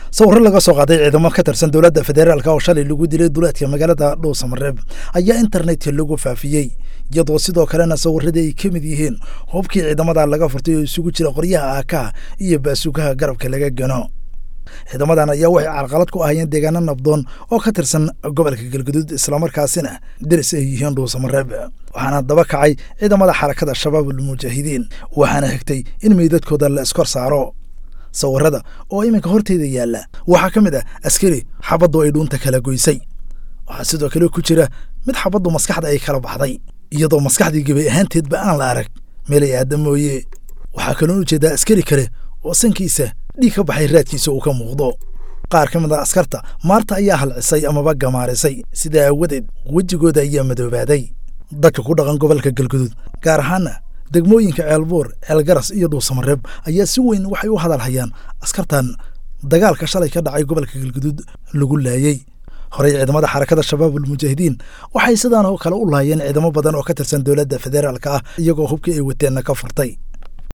sawirro laga soo qaaday ciidamo ka tirsan dowladda federaalk oo shalay lagu dilay duleedka magaalada dhuusamareeb ayaa internetka lagu faafiyey iyadoo sidoo kalena sawirradii ay ka mid yihiin hubkii ciidamada laga furtay oo isugu jira qoryaha aakaha iyo baasugaha garabka laga gano ciidamadan ayaa waxay carqalad ku ahayeen deegaano nabdoon oo ka tirsan gobolka galguduud islamarkaasina deris ay yihiin dhuusamareeb waxaana daba kacay ciidamada xarakada shabaabul mujaahidiin waxaana xigtay in meydadkooda la iskor saaro sawirada oo iminka horteeda yaalla waxaa ka mid ah askari xabaddu ay dhuunta kala goysay waxaa sidoo kale ku jira mid xabaddu maskaxda ay kala baxday iyadoo maskaxdii gebay ahaanteedba aan la arag meelay aada mooye waxaa kaloon ujeedaa askari kale oo sankiisa dhiig ka baxay raadkiisa uu ka muuqdo qaar ka mid a askarta maarta ayaa halcisay amaba gamaarisay sidaa aawadeed wejigooda ayaa madoobaaday dadka ku dhaqan gobolka galguduud gaar ahaana degmooyinka ceelbuur ceelgaras iyo dhuusamareeb ayaa si weyn waxay u hadalhayaan askartan dagaalka shalay ka dhacay gobolka galguduud lagu laayey horey ciidamada xarakada shabaabul mujaahidiin waxay sidaan oo kale u laayeen ciidamo badan oo ka tirsan dowladda federaalka ah iyagoo hubkii ay wateenna ka furtay